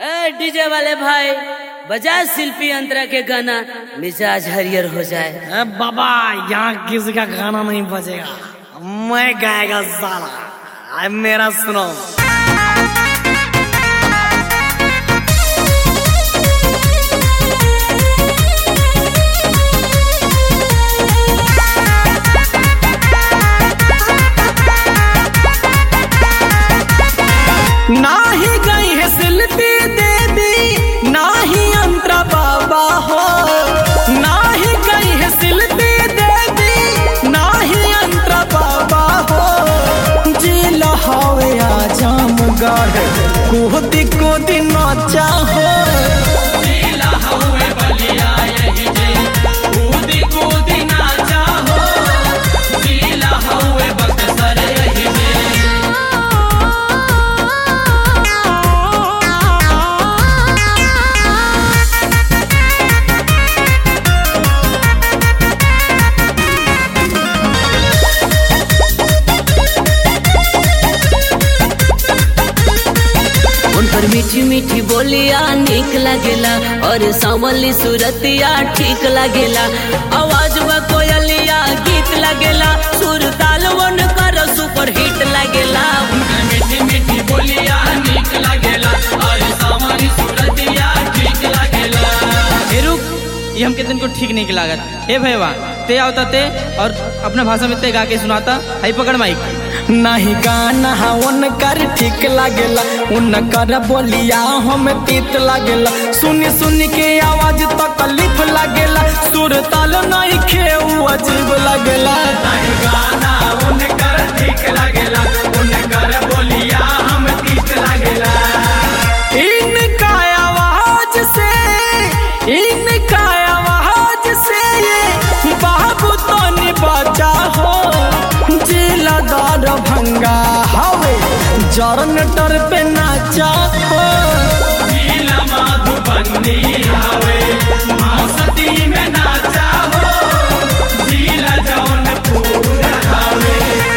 ए DJ वाले भाई बजा शिल्पी अंतरा के गाना मिजाज हरियर हो जाए ए बाबा यहाँ किसी का गाना नहीं बजेगा मैं गाएगा साला अब मेरा सुनो नाही गई है शिल्पी देवी नाही अंतरा बाबा हो नाही गई है शिल्पी देवी नाही अंतरा बाबा हो जिल हवे आजम गढ़ कोदी कोदी नाचा हो उन पर मीठी मीठी बोलिया निक लगेला और सावली सूरतिया ठीक लगेला आवाज व कोयलिया गीत लगेला सुर ताल वन कर सुपर हिट लगेला मीठी मीठी बोलिया निक लागेला और सावरी सूरतिया ठीक लागेला ए रुक ये हमके दिन को ठीक नहीं लागत हे भैया ते आवता ते और अपना भाषा में ते गा के सुनाता हाई पकड़ माइक नहीं गाना उनकर ठीक लागेला उनकर बोलिया हम तीत लागेला सुनी सुनी के आवाज तकलीफ लागेला सुर ताल नहीं खेऊ अजीब लागेला गाना उनकर ठीक लागेला उनकर बोलिया हम तीत लागेला इनका आवाज से इनका आवाज से ये बाबू तो बचा हो जिलादार भंगा हवे जरनटर पे नाचा हो नीला माधुबन्नी हवे मस्ती में नाचा हो नीला जौनपुर हवे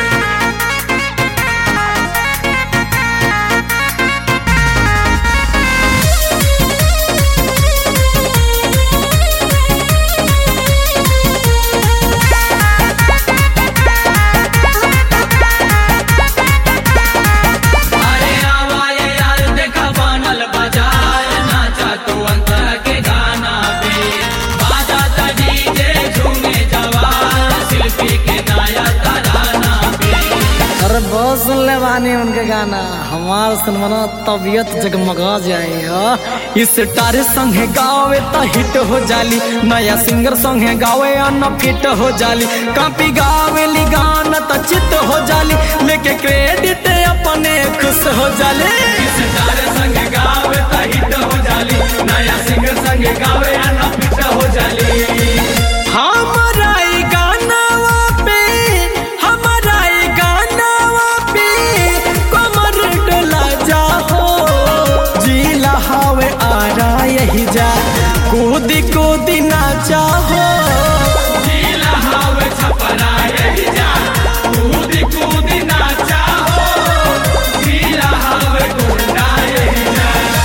अरे आवाए यार देखा बनल बाजार नाचा तू अंतर के गाना पे बाजा ता डीजे झूमे जवान शिल्पी के नया तराना पे अरे बहुत सुन ले बानी उनके गाना हमार सुनवाना तबीयत जगमगा जाए हा। इस टारे संगे गावे त हिट हो जाली नया सिंगर संगे गावे अन फिट हो जाली कापी गावे ली गाना त चित हो जाली लेके क्रेडिट अपने खुश हो जाले सितारे संग गावे ता हिट हो जाली नया सिंगर संग गावे ना फिट हो जाली हमारा ई गानावा पे हमारा ई गानावा पे कमर डोला जा हो जिला हवे आरा यही जा कूदी कूदी नाचा हो नीला हवे छपरा यही जा कूदी कूदी नाचा हो नीला हवे गुंडा यही जा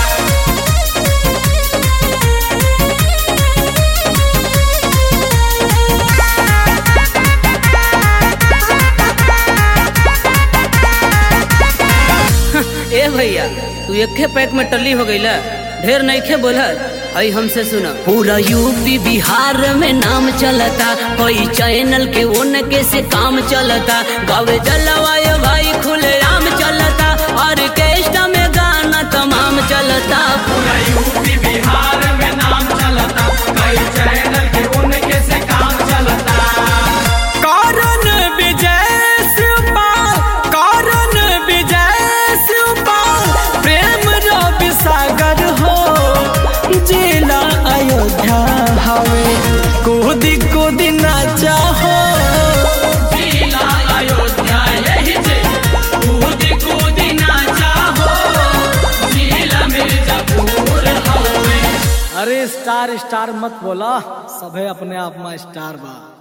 ए भैया तू एके पैक में टल्ली हो गईला ढेर नईखे बोलत हई हमसे सुना पूरा यूपी बिहार में नाम चलता कोई चैनल के उनके से काम चलता गावे जलवायु भाई खुले आम चलता ऑर्केस्ट्रा में गाना तमाम चलता पूरा यूपी बिहार में नाम चलता कई चैनल के उनके से काम चलता कारण विजय शिवपाल कारण विजय शिवपाल प्रेम रवि सागर हो जिला अयोध्या हवे कूदी कूदी नाचा हो जिला अयोध्या यही जे कूदी कूदी नाचा हो जिला मिर्जापुर हवे अरे स्टार स्टार मत बोला सभे अपने आप में स्टार बा